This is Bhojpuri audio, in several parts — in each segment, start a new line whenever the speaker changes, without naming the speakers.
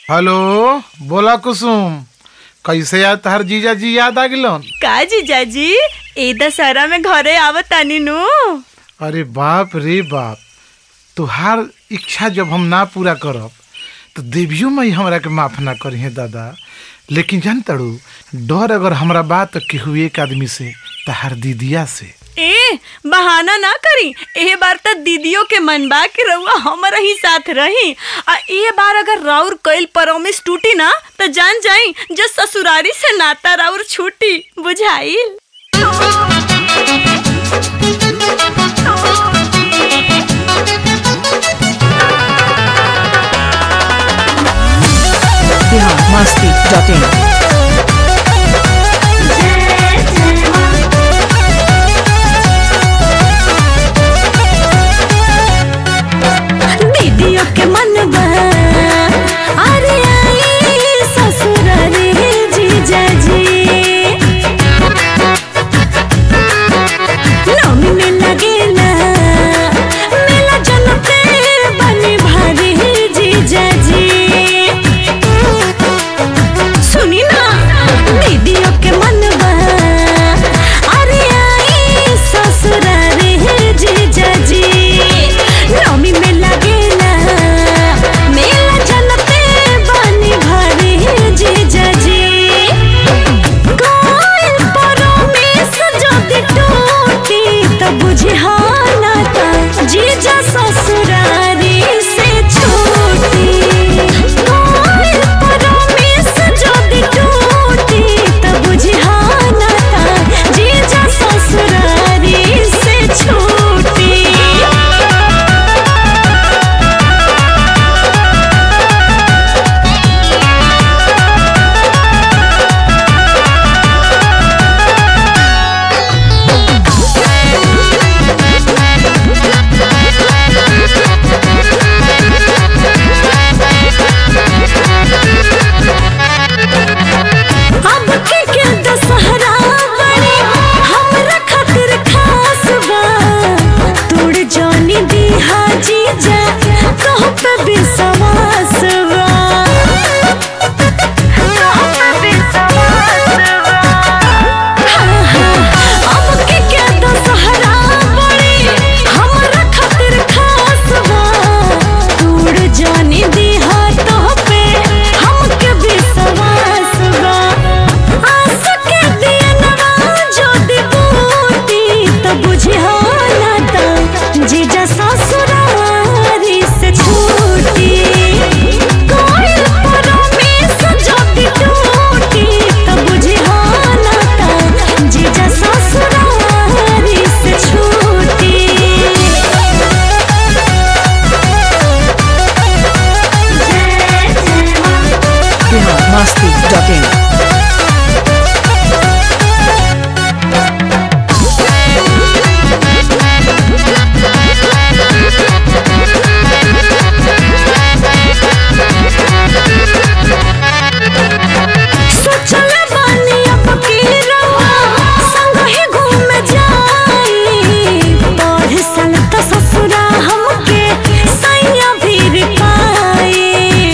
हेलो बोला कुसुम कैसे याद तहर जीजा जी याद आ गिलन
का जीजाजी ए दशहरा में घरे आवत तानी नु
अरे बाप रे बाप तुहार इच्छा जब हम ना पूरा करब तो देवियो मई हमरा के माफ ना करी है दादा लेकिन जान तड़ू डर अगर हमरा बात केहू एक आदमी से तहार दीदिया से
ए बहाना ना करी ए बार त दीदियों के मन बा कि रउआ हमारा ही साथ रही आ ए बार अगर राउर कइल परमिस टूटी ना तो जान जाई जो ससुरारी से नाता राउर छूटी बुझाइल
biharmasti.in
दीदियों के मन बा अरे आई ससुरारी जीजा जी नौमी में लगेला मेला जनते बनी भारी जीजा जी सुनी ना दीदियों के मन बा अरे आई ससुरारी जीजा जी नौमी में लगेला मेला जनते बनी भारी जीजा जी कोयल परमेश जदि टूटी त बुझिहाना त जीजा ससुरारी से छूटी कोयल परमेश जदि टूटी त बुझिहाना त जीजा ससुरारी से छूटी अब के के दशहरा बड़ी हमरा खातिर खास बा तोड़ जानी दी हाजी जा कह पे विश्वास बा कह पे विश्वास बा हाँ, हाँ, अब के के दशहरा बड़ी हमरा खातिर खास बा तोड़ जानी दी हाथ पे हमके विश्वास बा आस के दियनवा जो दिबूती त बुझिहाना त जीजा ससुरारी से छूटी कोयल परमेश जो टूटी त बुझिहाना त जीजा ससुरारी से छूटी
biharmasti.in
सोचल बानी अब की रवा संग ही घूम जाई पढ़ साल त ससुरा हमके सैया भी पाई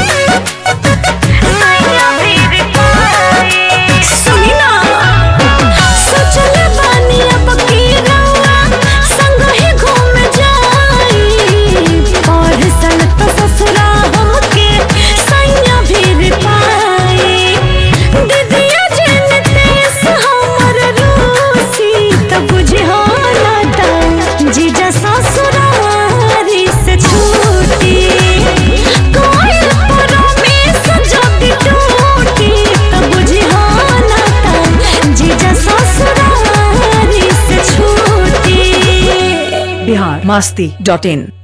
सैया भी पाई सुनी ना सोचल बानी अब की रवा संग ही घूम जाई पढ़ साल त ससुरा हमके सैया भी पाई दीदिया जनते से हमर रूसी त बुझिहाना त जीजा ससुरारी से छूटी कोयल परमेश जदि टूटी त बुझिहाना त जीजा ससुरारी से छूटी
biharmasti.in